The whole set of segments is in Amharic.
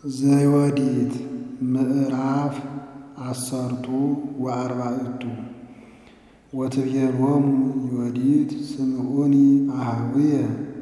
ዘዮዲት ምዕራፍ አሰርቱ ወአርባዕቱ ወትቤሎሙ ዮዲት ስምዑኒ አኀዊየ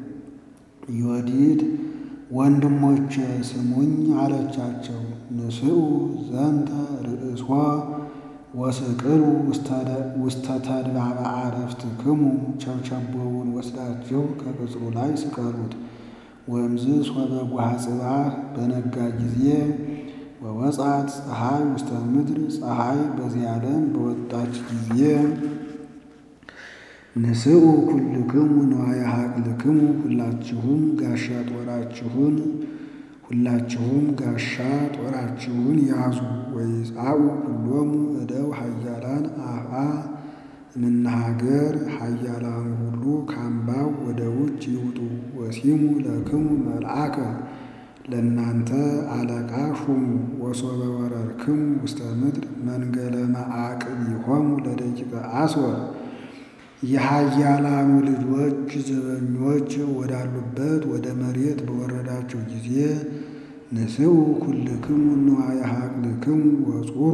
ዮዲት ወንድሞቼ ስሙኝ አለቻቸው። ንስኡ ዘንተ ርእሶ ወስቅሉ ውስተ ተድባበ አረፍትክሙ ቸብቸቦውን ወስዳችሁ ከቅጽሩ ላይ ስቀሉት። ወእምዝ ሶበ ጓሐ ጽባሕ በነጋ ጊዜ ወወጻት ፀሐይ ውስተ ምድር ፀሐይ በዚህ ዓለም በወጣች ጊዜ ንስኡ ኩልክሙ ንዋየ ሀቅልክሙ ሁላችሁም ጋሻ ጦራችሁን ሁላችሁም ጋሻ ጦራችሁን ያዙ። ወይጻኡ ኩሎሙ እደው ኃያላን አፍአ እምነሀገር ኃያላኑ ሁሉ ካምባው ወደ ውጭ ይውጡ። ወሲሙ ለክሙ መልአከ ለእናንተ አለቃ ሹሙ። ወሶበ ወረርክሙ ውስተ ምድር መንገለ መዓቅቢሆሙ ለደቂቀ አስወር የኃያላኑ ልጆች ዘበኞች ወዳሉበት ወደ መሬት በወረዳቸው ጊዜ ንስኡ ኩልክሙ ንዋየ ሀቅልክሙ ወጹሩ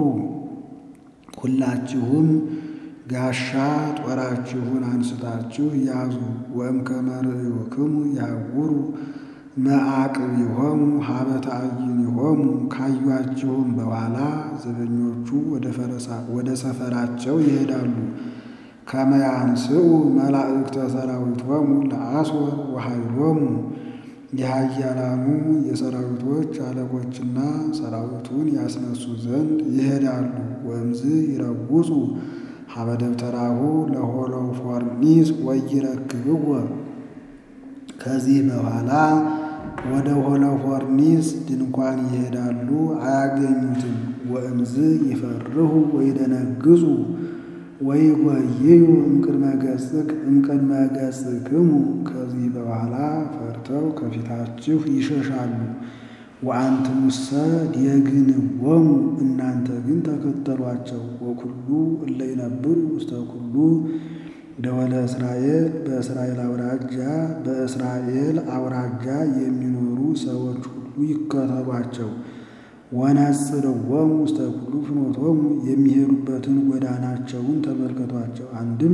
ሁላችሁም ጋሻ ጦራችሁን አንስታችሁ ያዙ። ወእምከመ ርእዩክሙ ያዕውሩ መዓቅቢሆሙ ሀበ ተአይኒሆሙ ካዩአችሁም በኋላ ዘበኞቹ ወደ ሰፈራቸው ይሄዳሉ። ከመ ያንስኡ መላእክተ ሰራዊቶሙ ለአስወር ወኃይሎሙ የኃያላኑ የሰራዊቶች አለቆችና ሰራዊቱን ያስነሱ ዘንድ ይሄዳሉ። ወእምዝ ይረውጹ ሀበ ደብተራሁ ለሆሎፎርኒስ ወይረክብዎ ከዚህ በኋላ ወደ ሆሎፎርኒስ ድንኳን ይሄዳሉ፣ አያገኙትም። ወእምዝ ይፈርሁ ወይደነግጹ ወይጎይዩ እምቅድመ ገጽክሙ ከዚህ በኋላ ፈርተው ከፊታችሁ ይሸሻሉ። ወአንትሙሰ ዲየግንዎሙ እናንተ ግን ተከተሏቸው። ወኩሉ እለ ይነብሩ ውስተ ኩሉ ደወለ እስራኤል በእስራኤል አውራጃ በእስራኤል አውራጃ የሚኖሩ ሰዎች ሁሉ ይከተሏቸው። ወነጽርዎሙ ውስተ ኩሉ ፍኖቶሙ የሚሄዱበትን ጎዳናቸውን ተመልከቷቸው። አንድም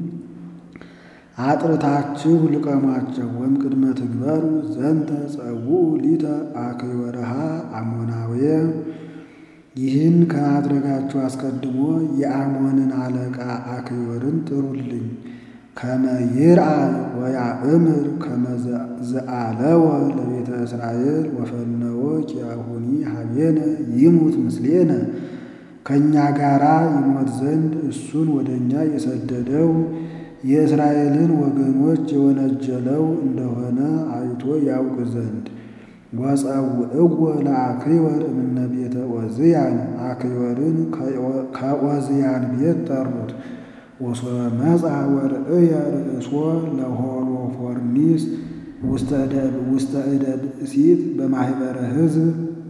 አጥርታችሁ ልቀሟቸው። ወእምቅድመ ትግበሩ ዘንተ ጸውዑ ሊተ አክዮረሃ አሞናውየ ይህን ከማድረጋችሁ አስቀድሞ የአሞንን አለቃ አክዮርን ጥሩልኝ። ከመ ይርአይ ወያእምር ከመ ዘአለወ ለቤተ እስራኤል ወፈነወ ኪያሁኒ ሀቤነ ይሙት ምስሌነ ከእኛ ጋራ ይሞት ዘንድ እሱን ወደ እኛ የሰደደው የእስራኤልን ወገኖች የወነጀለው እንደሆነ አይቶ ያውቅ ዘንድ ወጸውዕዎ ለአክዮር እምነ ቤተ ዖዝያን አክዮርን ከዖዝያን ቤት ጠሩት። ወሶበ መጻ ወርእየ ርእሶ ለሆሎፎርኒስ ውስተ እደ ብእሲት በማኅበረ ሕዝብ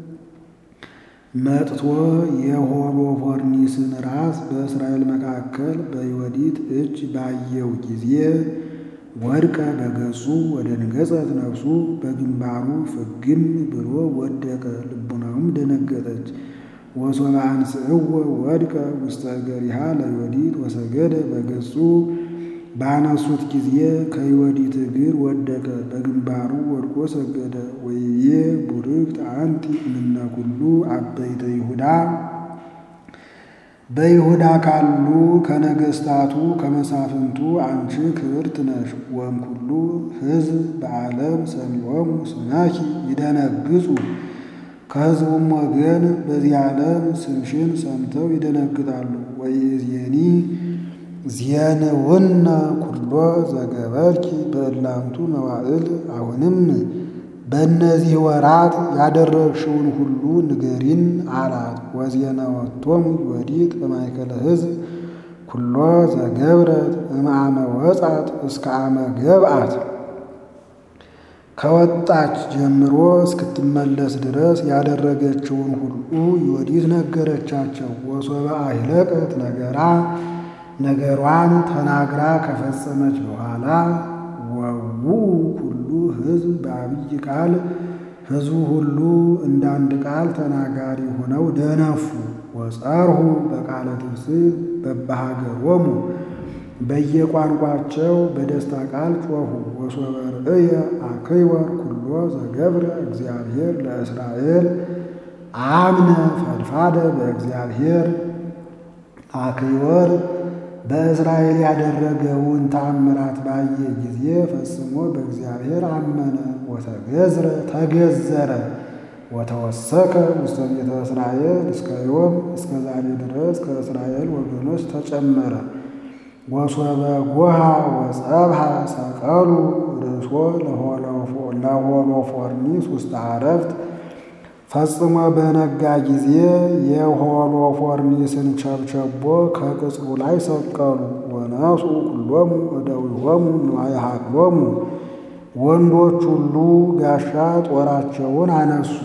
መጥቶ የሆሎፎርኒስን ራስ በእስራኤል መካከል በዮዲት እጅ ባየው ጊዜ ወድቀ በገጹ ወደ ንገጸት ነፍሱ በግንባሩ ፍግም ብሎ ወደቀ። ልቡናውም ደነገጠች። ወሶበ አንስእዎ ወድቀ ውስተ እገሪሃ ለዮዲት ወሰገደ በገጹ ባነሱት ጊዜ ከዮዲት እግር ወደቀ፣ በግንባሩ ወድቆ ሰገደ። ወይቤ ቡርክት አንቲ እምነ ኩሉ አበይተ ይሁዳ በይሁዳ ካሉ ከነገሥታቱ ከመሳፍንቱ አንቺ ክብርት ነሽ። ወእምኩሉ ሕዝብ በዓለም ሰሚዖሙ ስመኪ ይደነግጹ ከሕዝቡም ወገን በዚህ ዓለም ስምሽን ሰምተው ይደነግጣሉ። ወይእዜኒ ዜንውነ ኩሎ ዘገበርኪ በእላንቱ መዋዕል አሁንም በእነዚህ ወራት ያደረግሽውን ሁሉ ንገሪን አላት። ወዜናወቶሙ ዮዲት በማእከለ ሕዝብ ኩሎ ዘገብረት እምአመ ወጻት እስከ አመ ገብአት ከወጣች ጀምሮ እስክትመለስ ድረስ ያደረገችውን ሁሉ ዮዲት ነገረቻቸው። ወሶበ አሂለቀት ነገራ ነገሯን ተናግራ ከፈጸመች በኋላ ወውኡ ኩሉ ሕዝብ በአብይ ቃል ሕዝቡ ሁሉ እንዳንድ ቃል ተናጋሪ ሆነው ደነፉ። ወጸርሁ በቃለ ትፍስሕት በበሀገሮሙ በየቋንቋቸው በደስታ ቃል ጮኹ። ወሶበ ርእየ አክይወር ኩሎ ዘገብረ እግዚአብሔር ለእስራኤል አምነ ፈድፋደ በእግዚአብሔር አክይወር በእስራኤል ያደረገውን ተአምራት ባየ ጊዜ ፈጽሞ በእግዚአብሔር አመነ። ወተገዝረ ተገዘረ ወተወሰከ ውስተ ቤተ እስራኤል እስከ ዮም እስከ ዛሬ ድረስ ከእስራኤል ወገኖች ተጨመረ። ወሶበ ጎሃ ወጸብሃ ሰቀሉ ርእሶ ለሆሎፎርኒስ ውስተ አረፍት ፈጽሞ በነጋ ጊዜ የሆሎፎርኒስን ቸብቸቦ ከቅጽሩ ላይ ሰቀሉ። ወነሱ ኩሎሙ እደዊሆሙ ንዋየ ሀቅሎሙ ወንዶች ሁሉ ጋሻ ጦራቸውን አነሱ።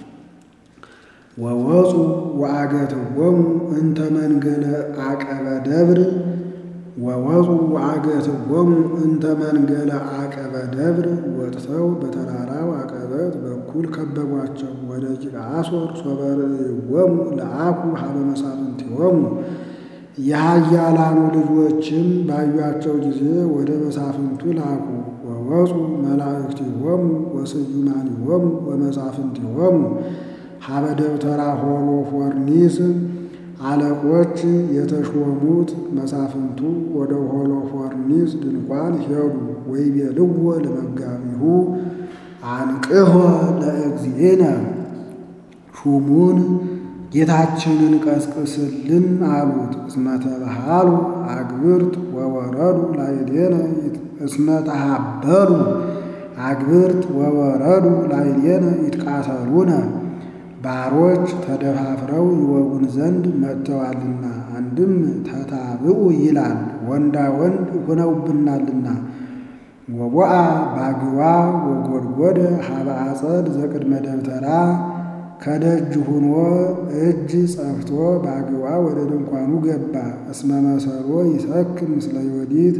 ወወፁ ወአገትዎሙ እንተ መንገለ አቀበ ደብር ወወፁ ወአገትዎሙ እንተ መንገለ አቀበ ደብር ወጥተው በተራራው አቀበት በኩል ከበቧቸው። ወደ ቂቃ አሶር ሶበ ርእይዎሙ ለአኩ ሀበ መሳፍንቲሆሙ የኃያላኑ ልጆችም ባዩአቸው ጊዜ ወደ መሳፍንቱ ላኩ። ወወፁ መላእክቲሆሙ ወስዩማኒሆሙ ወመሳፍንቲሆሙ ሀበ ደብተራ ሆሎፎርኒስ አለቆች የተሾሙት መሳፍንቱ ወደ ሆሎፎርኒስ ድንኳን ሄዱ። ወይቤልዎ ለመጋቢሁ አንቅሖ ለእግዚእነ ሹሙን ጌታችንን ቀስቅስልን አሉት። እስመ ተባሃሉ አግብርት ወወረዱ ላዕሌነ እስመ ተሃበሉ አግብርት ወወረዱ ላዕሌነ ይትቃተሉነ ባሮች ተደፋፍረው ይወጉን ዘንድ መጥተዋልና። አንድም ተታብኡ ይላል ወንዳ ወንድ ሆነውብናልና። ወቦአ ባግዋ ወጎድጎደ ሀበ አጸድ ዘቅድመ ደብተራ ከደጅ ሁኖ እጅ ጸፍቶ ባግዋ ወደ ድንኳኑ ገባ። እስመ መሰሮ ይሰክም ምስለ ዮዲት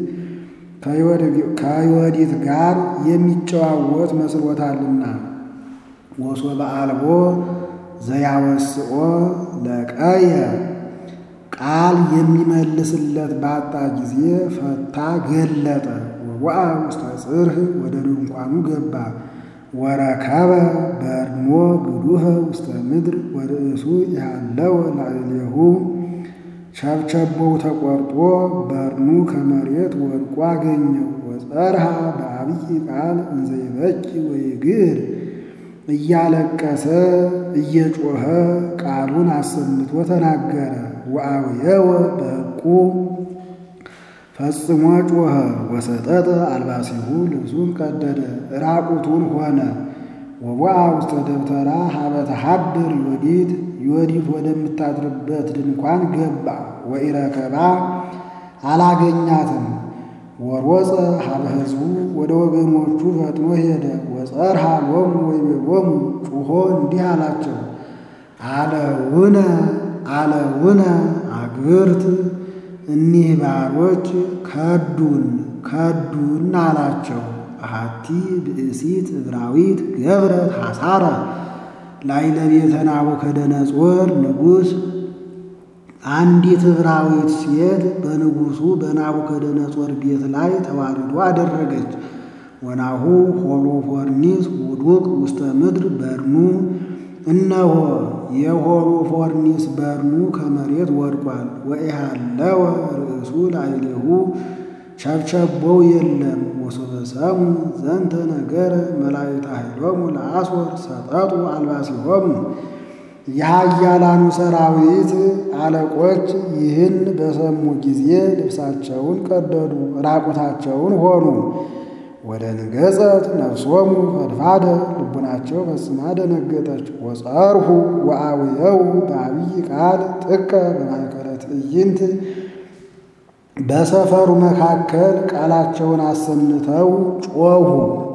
ከዮዲት ጋር የሚጨዋወት መስሎታልና። ወሶበ አልቦ ዘያወስኦ ለቀየ ቃል የሚመልስለት ባጣ ጊዜ ፈታ ገለጠ። ወወአ ውስተ ጽርህ ወደ ድንኳኑ ገባ። ወረከበ በርኖ ግዱኸ ውስተ ምድር ወርእሱ ያለው ላዕሌሁ ቸብቸቦው ተቆርጦ በርኑ ከመሬት ወድቆ አገኘው። ወጸርሃ በአብይ ቃል እንዘ ይበኪ ወይግር እያለቀሰ እየጮኸ ቃሉን አሰምቶ ተናገረ። ወአውየወ በሕቁ ፈጽሞ ጮኸ። ወሰጠጠ አልባሲሁ ልብሱን ቀደደ፣ ራቁቱን ሆነ። ወቦአ ውስተ ደብተራ ሀበ ተሃድር ዮዲት ዮዲት ወደምታድርበት ድንኳን ገባ። ወኢረከባ አላገኛትም። ወሮፀ ሀበ ሕዝቡ ወደ ወገኖቹ ፈጥኖ ሄደ። ወጸርሃ ሎሙ ወይቤሎሙ ጩኾ እንዲህ አላቸው፣ አለውነ አለውነ አግብርት እኒህ ባሮች ከዱን ከዱን አላቸው። አሐቲ ብእሲት ዕብራዊት ገብረት ሐሳረ ላዕለ ቤተ ናቡከደነፆር ንጉሥ አንዲት ዕብራዊት ሴት በንጉሡ በናቡከደነፆር ቤት ላይ ተዋርዶ አደረገች። ወናሁ ሆሎፎርኒስ ውዱቅ ውስተ ምድር በርኑ እነሆ የሆሎፎርኒስ በርኑ ከመሬት ወድቋል። ወኢሃለወ ርእሱ ላዕሌሁ ቸብቸቦው የለም። ወሶበ ሰሙ ዘንተ ነገረ መላእክተ ኃይሎሙ ለአሶር ሰጠጡ አልባሲሆሙ የኃያላኑ ሰራዊት አለቆች ይህን በሰሙ ጊዜ ልብሳቸውን ቀደዱ፣ ራቁታቸውን ሆኑ። ወደ ንገጸት ነፍሶሙ ፈድፋደ ልቡናቸው ፈጽማ ደነገጠች። ወጸርሁ ወአውየው በአብይ ቃል ጥቀ በማእከለ ትዕይንት በሰፈሩ መካከል ቃላቸውን አሰምተው ጮኹ።